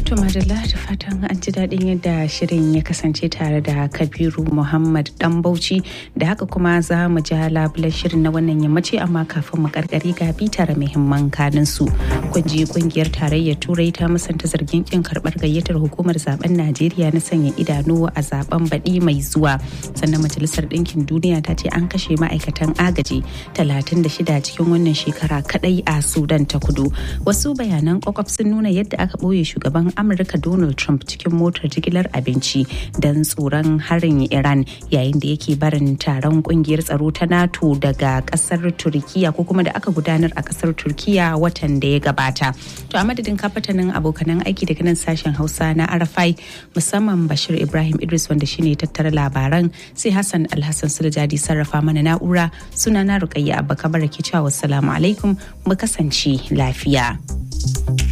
To madalla da fatan an ji daɗin yadda shirin ya kasance tare da Kabiru Muhammad Dan Bauchi da haka kuma za mu ja labulan shirin na wannan yammaci amma kafin mu karkari ga bitar muhimman kanin su. Kun ji kungiyar tarayyar Turai ta musanta zargin kin karɓar gayyatar hukumar zaben Najeriya na sanya idanu a zaben baɗi mai zuwa. Sannan Majalisar Ɗinkin Duniya ta ce an kashe ma'aikatan agaji 36 cikin wannan shekara kadai a Sudan ta kudu. Wasu bayanan kwakwaf sun nuna yadda aka ɓoye shugaban amurka donald trump cikin motar jigilar abinci don tsoron harin iran yayin da yake barin taron kungiyar tsaro ta nato daga kasar turkiya ko kuma da aka gudanar a kasar turkiya watan da ya gabata to a madadin kafatanin abokanan aiki daga nan sashen hausa na arafai musamman bashir ibrahim idris wanda shine tattara labaran sai hassan alhassan sulajadi sarrafa mana na'ura suna na rukayya abba kabara ke cewa wassalamu alaikum mu kasance lafiya.